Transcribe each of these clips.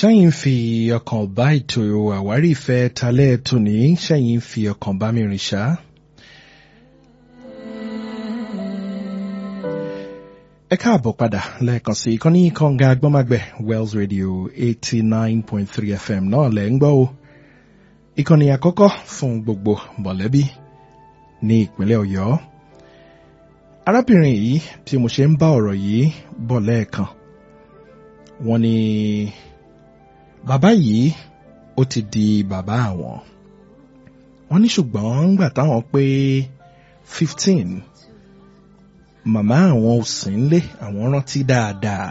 sẹ́yìn fi ọkàn bá ètò àwárí ìfẹ́ talẹ́ tòní sẹ́yìn fi ọkàn bá mi rìn ṣá. ẹ káàbọ̀ padà lẹ́ẹ̀kan sí ìkànnì kànga agbọ́mágbẹ̀ Wells Radio eighty nine point three FM náà lẹ́ ń gbọ́ o ìkànnì àkọ́kọ́ fún gbogbo mọ̀lẹ́bí ní ìpínlẹ̀ Ọ̀yọ́ arábìnrin yìí tí mo ṣe ń bá ọ̀rọ̀ yìí bọ̀ lẹ́ẹ̀kan wọ́n ní bàbá yìí ó ti di bàbá àwọn wọ́n ní ṣùgbọ́n ńgbà táwọn pé fifteen màmá àwọn ò sí nílé àwọn rántí dáadáa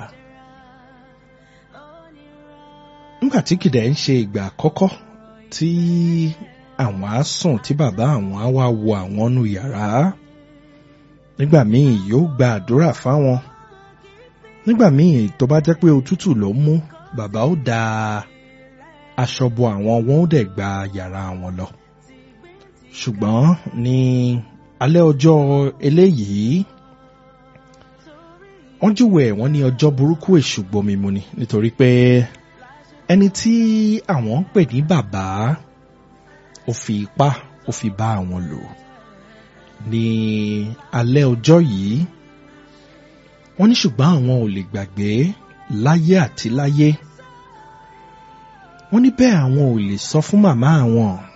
ńgbà tí kìdẹ̀ ń ṣe ìgbà àkọ́kọ́ tí àwọn á sùn tí bàbá àwọn á wá wo àwọn nù yàrá nígbà míì yóò gba àdúrà fáwọn nígbà míì tó bá jẹ́ pé òtútù ló mú bàbá ó da aṣọ bo àwọn wọn ó dẹ̀ gba yàrá wọn lọ ṣùgbọ́n ní alẹ́ ọjọ́ eléyìí wọ́n júwe wọ́n ní ọjọ́ burúkú èṣù gbomi mu ni nítorí pé ẹni tí àwọn ń pè ní bàbá ó fi ipá ó fi bá àwọn lò ní alẹ́ ọjọ́ yìí wọ́n ní ṣùgbọ́n àwọn ò lè gbàgbé láyé àti láyé wọ́n ní bẹ́ẹ̀ àwọn ò lè sọ fún màmá àwọn